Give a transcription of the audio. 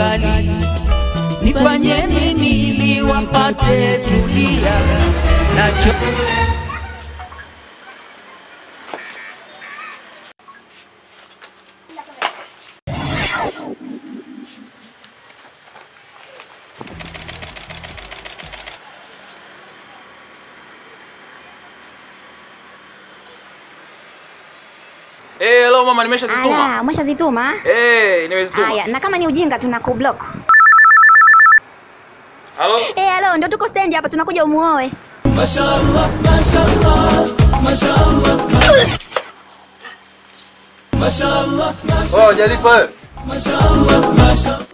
kali, nifanye nini ili wapate tulia nacho Eh, hello mama, nimeshazituma. Ala, umeshazituma? Eh, nimezituma. Haya, na kama ni ujinga tuna kublock. Halo? Eh, halo, ndio tuko stand hapa tunakuja umuoe. Oh, Jalifa.